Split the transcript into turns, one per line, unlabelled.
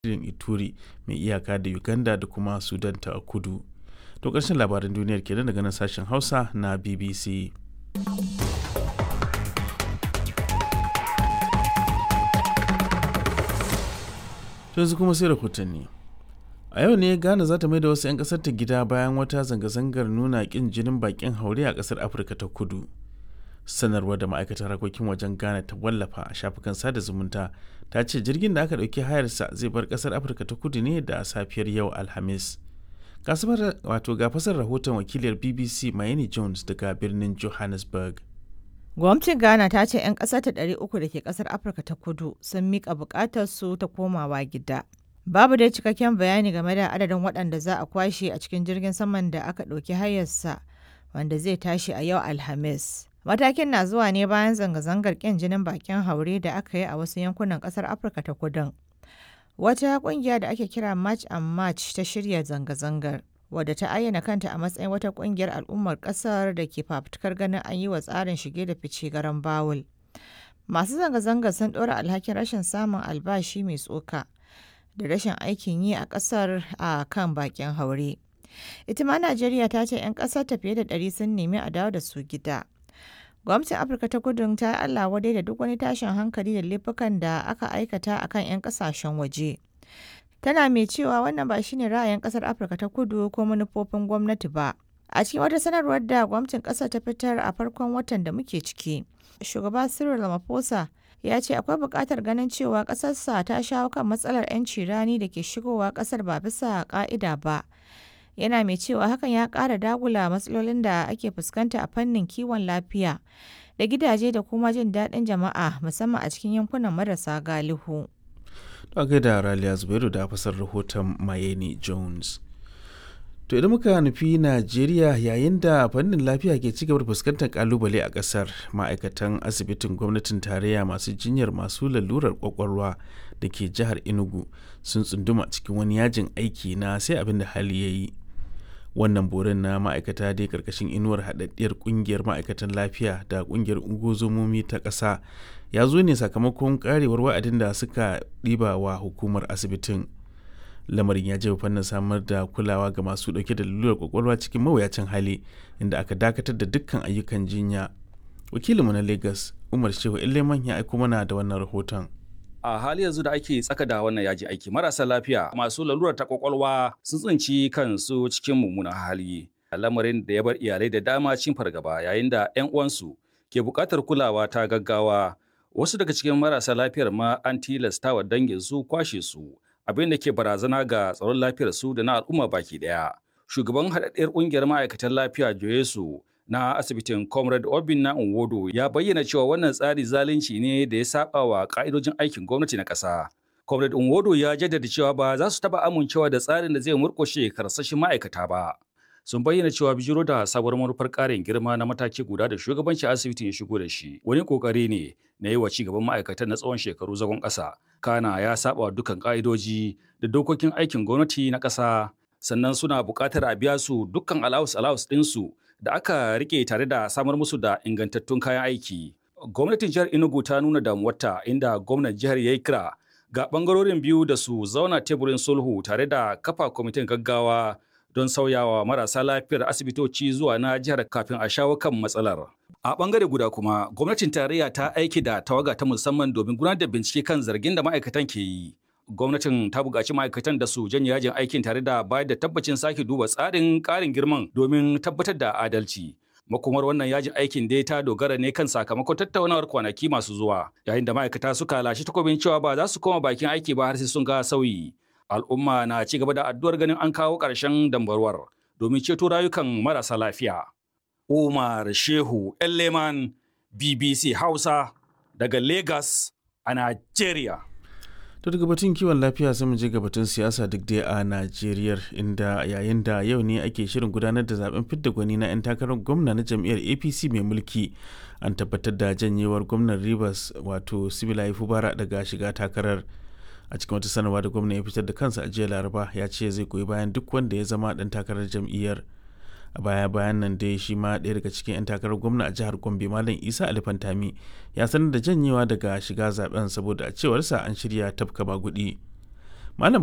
lardin Ituri mai iyaka da Uganda da kuma Sudan ta kudu. To ƙarshen labaran duniyar kenan daga nan sashen Hausa na BBC. yanzu kuma sai rahotanni. A yau ne Ghana za ta mai da wasu 'yan ƙasar ta gida bayan wata zanga-zangar nuna ƙin jinin baƙin haure a ƙasar Afirka ta kudu. Sanarwar da ma'aikatar harkokin wajen Ghana ta wallafa a shafukan sada zumunta ta ce jirgin da aka ɗauki hayarsa zai bar ƙasar Afirka ta kudu ne da safiyar yau Alhamis. wato ga fasar rahoton wakiliyar BBC Mayeni Jones daga birnin Johannesburg.
Gwamnatin Ghana ta ce 'yan ƙasar ta 300 da ke ƙasar Afirka ta kudu sun miƙa buƙatar su ta komawa gida. Babu dai cikakken bayani game da adadin waɗanda za a kwashe a cikin jirgin saman da aka ɗauki hayarsa wanda zai tashi a yau Alhamis. Matakin na zuwa ne bayan zanga-zangar ƙin jinin bakin haure da aka yi a wasu yankunan ƙasar Afirka ta kudun. Wata ƙungiya da ake kira March and March ta shirya zanga-zangar. wadda ta ayyana kanta a matsayin wata kungiyar al'ummar kasar da ke fafutukar ganin an yi wa tsarin shige da fice garan bawul. Masu zanga-zanga sun ɗora alhakin rashin samun albashi mai tsoka da rashin aikin yi a ƙasar a kan bakin haure. Ita ma Najeriya ta ce 'yan ƙasar ta fiye da ɗari sun nemi a dawo da su gida. Gwamnatin Afirka ta kudu ta yi Allah wadai da duk wani tashin hankali da laifukan da aka aikata a kan 'yan ƙasashen waje. tana mai cewa wannan ba shine ra'ayin kasar afirka ta kudu ko manufofin gwamnati ba a cikin wata sanarwar da gwamnatin kasar ta fitar a farkon watan da muke ciki shugaba cyril ramaphosa ya ce akwai buƙatar ganin cewa ƙasarsa ta shawo kan matsalar 'yanci rani da ke shigowa ƙasar ba bisa ƙa'ida ba yana mai cewa hakan ya ƙara dagula matsalolin da ake fuskanta a fannin kiwon lafiya da gidaje da kuma jin daɗin jama'a musamman a cikin yankunan marasa galihu.
a gaida Raliya Zubairu da fasar rahoton Mayeni Jones. To idan muka nufi Najeriya yayin da fannin lafiya ke cigaba da fuskantar kalubale a kasar ma'aikatan asibitin gwamnatin tarayya masu jinyar masu lalurar kwakwalwa da ke jihar Enugu sun tsunduma cikin wani yajin aiki na sai abin da hali ya yi. Wannan borin na ma'aikata dai karkashin inuwar haɗaɗɗiyar ƙungiyar ma'aikatan lafiya da ƙungiyar ungozomomi ta ƙasa ya zo ne sakamakon karewar wa'adin da suka ɗiba wa hukumar asibitin lamarin ya jefa fannin samar da kulawa ga masu ɗauke da lalurar kwakwalwa cikin mawuyacin hali inda aka dakatar da dukkan ayyukan jinya wakilinmu na lagos umar shehu leman ya aiko mana da wannan rahoton
a hali yanzu da ake tsaka da wannan yaji aiki marasa lafiya masu lalurar ta kwakwalwa sun tsinci kansu cikin mummunan hali lamarin da ya bar iyalai da dama cikin fargaba yayin da 'yan uwansu ke buƙatar kulawa ta gaggawa wasu daga cikin marasa lafiyar ma an tilasta wa dangin su kwashe su abin da ke barazana ga tsaron lafiyar su da na al'umma baki daya shugaban haɗaɗɗiyar ƙungiyar ma'aikatan lafiya joyesu na asibitin comrade obin na nwodo ya bayyana cewa wannan tsari zalunci ne da ya saba wa ka'idojin aikin gwamnati na ƙasa comrade nwodo ya jaddada cewa ba za su taɓa amincewa da tsarin da zai murƙushe karsashin ma'aikata ba sun bayyana cewa bijiro da sabuwar manufar ƙarin girma na mataki guda da shugabancin asibitin ya shigo da shi wani ƙoƙari ne na yi wa cigaban ma'aikatan na tsawon shekaru zagon ƙasa kana ya saba dukkan ƙa'idoji da dokokin aikin gwamnati na ƙasa sannan suna buƙatar a biya su dukkan alawus alawus ɗinsu da aka rike tare da samar musu da ingantattun kayan aiki gwamnatin jihar enugu ta nuna damuwarta inda gwamnan jihar ya yi kira ga ɓangarorin biyu da su zauna teburin sulhu tare da kafa kwamitin gaggawa don sauyawa marasa lafiyar asibitoci zuwa na jihar kafin a shawo kan matsalar. A bangare guda kuma, gwamnatin tarayya ta aiki da tawaga ta musamman domin gudanar da bincike kan zargin da ma'aikatan ke yi. Gwamnatin ta buƙaci ma'aikatan da su janye yajin aikin tare da bayar da tabbacin sake duba tsarin ƙarin girman domin tabbatar da adalci. Makomar wannan yajin aikin dai ta dogara ne kan sakamakon tattaunawar kwanaki masu zuwa, yayin da ma'aikata suka lashe takobin cewa ba za su koma bakin aiki ba har sai sun ga sauyi. al'umma na ci gaba da addu'ar ganin an kawo ƙarshen dambarwar domin ceto rayukan marasa lafiya. Umar Shehu Leman BBC Hausa daga Lagos a Najeriya.
To daga batun kiwon lafiya sai mu je ga batun siyasa duk dai a Najeriya inda yayin da yau ne ake shirin gudanar da zaben fidda gwani na 'yan takarar gwamna na jam'iyyar APC mai mulki an tabbatar da janyewar gwamnan Rivers wato Sibilai Fubara daga shiga takarar. a cikin wata sanarwa da gwamna ya fitar da kansa a jiya laraba ya ce zai goyi bayan duk wanda ya zama dan takarar jam'iyyar a baya bayan nan dai shi ma ɗaya daga cikin 'yan takarar gwamna a jihar gombe malam isa alifantami ya sanar da janyewa daga shiga zaben saboda a cewarsa an shirya tafka bagudi Malam